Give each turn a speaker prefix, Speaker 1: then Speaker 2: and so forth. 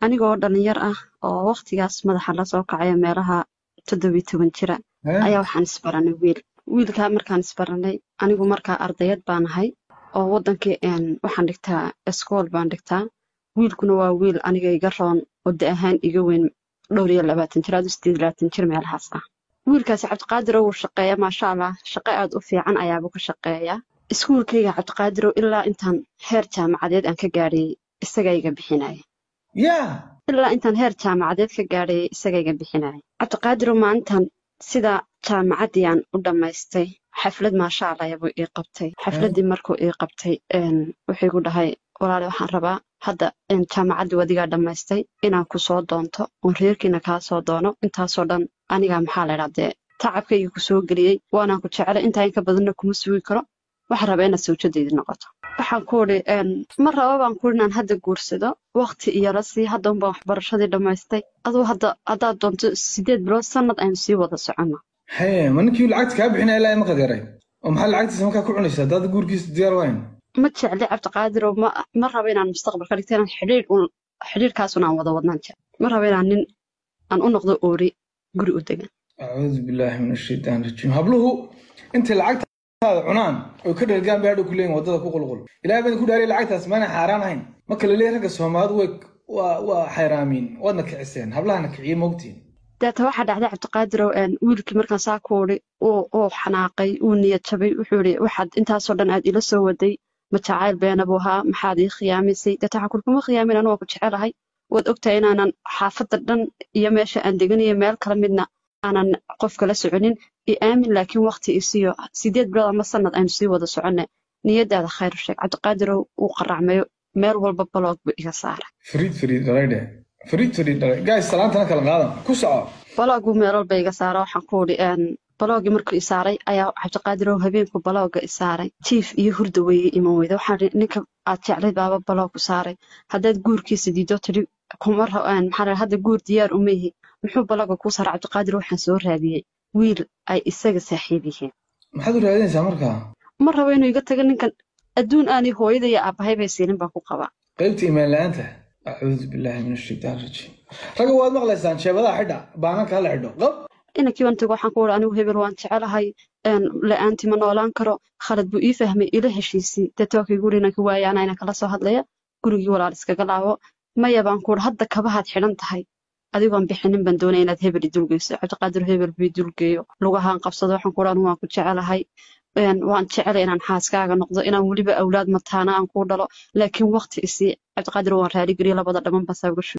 Speaker 1: anigoo dhalinyar ah oo waqtigaas madaxa lasoo kacaya meelaha toddobiyo toban jira ayaa waxaan isbaranay wiil wiilkaa markaan isbaranay anigu markaa ardayad baan ahay oo wadankii waxaan dhigtaa iskool baan dhigtaa wiilkuna waa wiil aniga iga roon oo da ahaan iga weyn dhowr iyo labaatan jir aad u sideed labaatan jir meelahaas ah wiilkaasi cabdiqaadirow wuu shaqeeya maasha allah shaqo aad u fiican ayaabuu ka shaqeeyaa iskuulkayga cabdiqaadirow ilaa intaan heer jaamacadeed aan ka gaadhayay isagaa iga bixinaya
Speaker 2: yaa
Speaker 1: ilaa intaan heer jaamacadeed ka gaadhayay isagaa iga bixinaya cabdiqaadirow maalintan sida jaamacaddii aan u dhammaystay xaflad maasha allah ayabuu ii qabtay xafladdii markuu ii qabtay wuxuu igu dhahay walaale waxaan rabaa hadda jaamacaddii wadigaa dhammaystay inaan ku soo doonto oon reerkiina kaa soo doono intaasoo dhan anigaa maxaa laydhaa dee tacabkaygii ku soo geliyey waanaan ku jecelay intaa inka badanna kuma sugi karo waxaan rabaa inaad sawjadeydii noqoto waxaan ku idhi ma raba baan ku idhi inaan hadda guursado waqti iyala sii hadda unbaan waxbarashadii dhammaystay aduu hadda haddaad doonto sideed bilood sannad aynu sii wada soconno
Speaker 2: haye ma ninkii lacagta kaa bixinaya ilaa ima qadeeray oo maxaa lacagtiisa markaa ku cunaysa haddaad guurkiisa diyaar wayn
Speaker 1: ma jecli cabdiqaadirow ma ma raba inaan mustaqbalka dhigto inaan xidhiir un xidhiirkaasun aan wada wadnaan jecel ma raba inaan nin aan u noqdo oori guri u degan
Speaker 2: acuudu billaahi min ashaytaan rajiim habluhu intay lacagtaada cunaan oy ka dhergaan bay hadhow ku leeyihin waddada ku qulqul ilahay baan ku dhaariya lacagtaas maana xaaraan ahayn marka la leeyahay ragga soomaalidu way waa waa xayraamiin waadna kiciseen hablahana kiciye moogtiin
Speaker 1: deeta waxaa dhacday cabdiqaadirow wiilkii markaan saa ku idhi uu xanaaqay uu niyad jabay wuxuu idhi waxaad intaasoo dhan aad ila soo waday ma jacayl beena buu ahaa maxaad ii khiyaamisay deeta waxaan kulkuma khiyaamin anu waa ku jecelahay waad ogtahay inaanan xaafadda dhan iyo meesha aan deganayo meel kala midna aanan qof kala soconin io aamin laakiin waqti isiyo sideed bilood ama sannad aynu sii wada soconne niyadaada khayr u sheeg cabdiqaadirow uu qaracmayo meel walba baloog buu iga saaray
Speaker 2: fariid fariid dhalay dheh fariid fariid dhalay gays salaantana kala qaadan ku soco
Speaker 1: balooguu meel walba iga saara waxaan ku idhi baloogii markuu isaaray ayaa cabdiqaadirow habeenku balooga isaaray jiif iyo hurda weeye iman weyda waxaan ninka aad jeclayd baaba baloogu saaray haddaad guurkiisa diido tidhi kuma maxaa hadda guur diyaar uma yihi muxuu balooga kuu saaray cabdiqaadirow waxaan soo raadiyey wiil ay isaga saaxiib yihiin
Speaker 2: maxaad u raadinaysaa markaa
Speaker 1: ma rabo inuu iga tago ninkan adduun aanay hooyada iyo aabbahay bay siinin baan ku qabaa
Speaker 2: qaybta imaan la-aanta acuudu billaahi min ashaytaan rajiim ragga waad maqlaysaan sheebadaha xidha baananka hala xidho qab
Speaker 1: inankii waan tago waxaan ku uri anigu hebel waan jecelahay la-aantii ma noolaan karo khalad buu ii fahmay ila heshiisii deetookai guri inankii waaya anaa inan kala soo hadlaya gurigii walaal iskaga laabo maya baan ku uri hadda kabahaad xidhan tahay adigoon bixinin baan doonaya inaad hebel i dulgeyso cabdiqaadir hebel bii dulgeeyo lugahaan qabsado waxaan ku uri anigu waan ku jecelahay waan jecelay inaan xaaskaaga noqdo inaan weliba awlaad mataana aan kuu dhalo laakiin waqti isii cabdiqaadir waan raaligeliya labada dhaman basaa uga